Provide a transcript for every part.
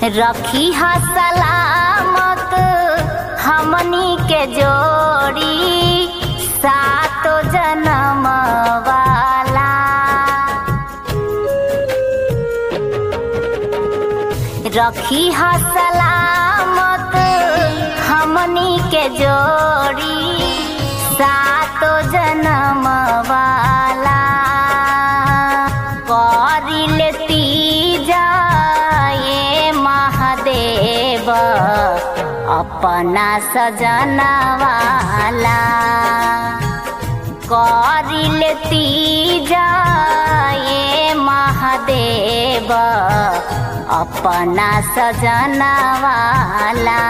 रखी हा सलामत हमनी के जोड़ी सातो जन्म वाला रखी हा सलामत हमनी के जोड़ी सातो जन्म वाला करिल तीजाए महादेव अपना सजना वाला करिल तीजाए महादेव अपना सजना वाला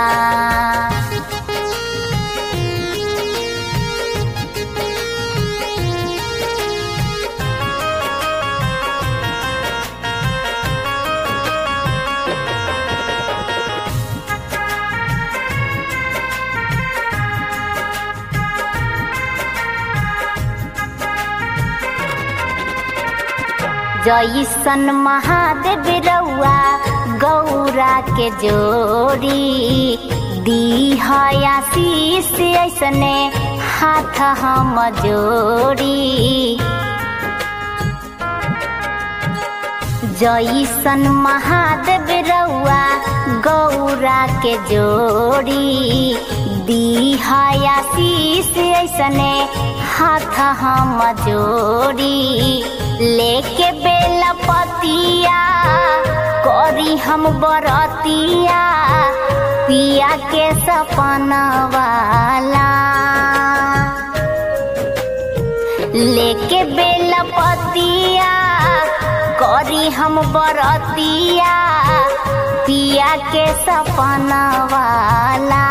जैसन महादेव रउआ गौरा के जोड़ी दी आशीष ऐसने हाथ हम जोड़ी जैसन महादेव रउआ गौरा के जोड़ी दी आशीष ऐसने हाथ हम जोड़ी लेके बेला पतिया करी हम बरतिया पिया के सपना वाला लेके बेला पतिया करी हम बरतिया पिया के सपना वाला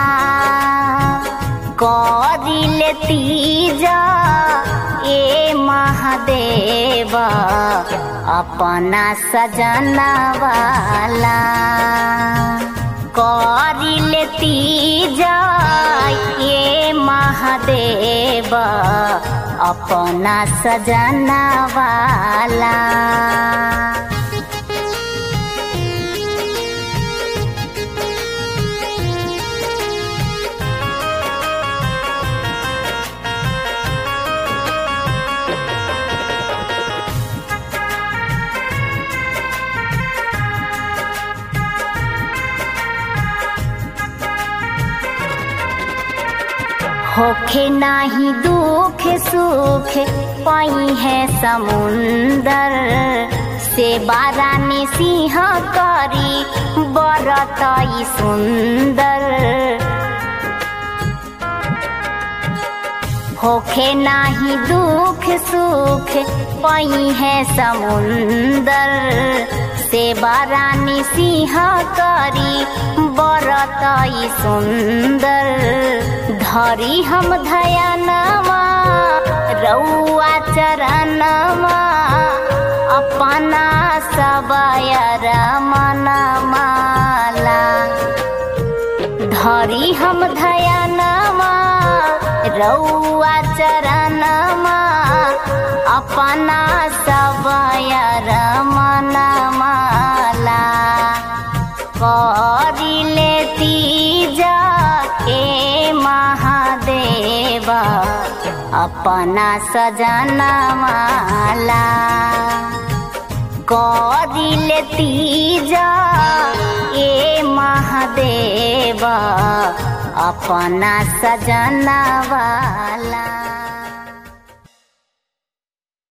करी लेती जा ए महादेव अपना सजना वाला करी लेती जा ए महादेव अपना सजना वाला होखे नाही दुख सुख पाई है समुंदर से बारानी सिंह करी बरतई सुंदर होखे नाही दुख सुख पाई है समुंदर से बारानी सिंह करी बरतई सुंदर धरी हम धयनमा रउआ चरणमा अपना सबयर मनमाला धरी हम धयनमा रउआ चरणमा अपना सबयर मनमाला करी लेती जा ए महादेव अपना सजना माला करी लेती जा ए महादेव अपना सजना वाला